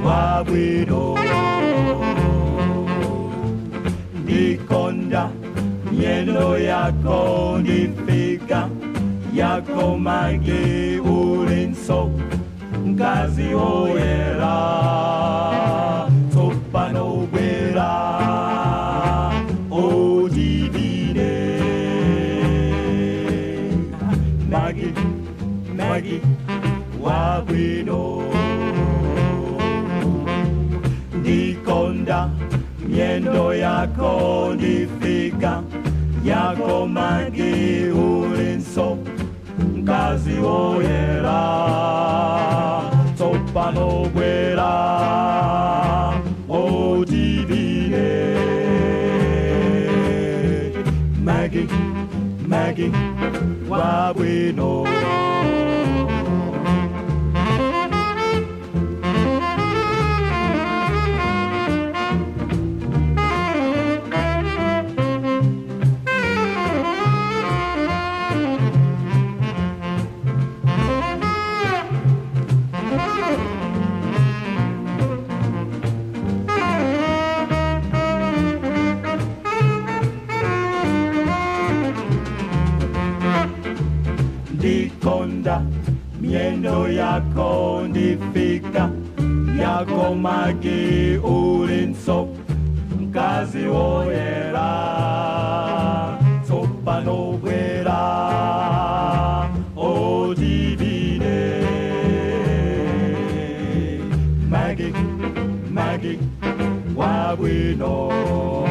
wabwino ndikonda miendo yako ndifika yako magi ulinso mkazi oyera tsopano bwera odivine magi magi wabwino ndikonda miendo yako ndifika yako magi ulinso mkazi oyera tsopano bwera odivine magi magi wabwino ndikonda miendo yako ndifika yako magi ulinso mkazi oyera tsopano bwera odivine magi magi wabwino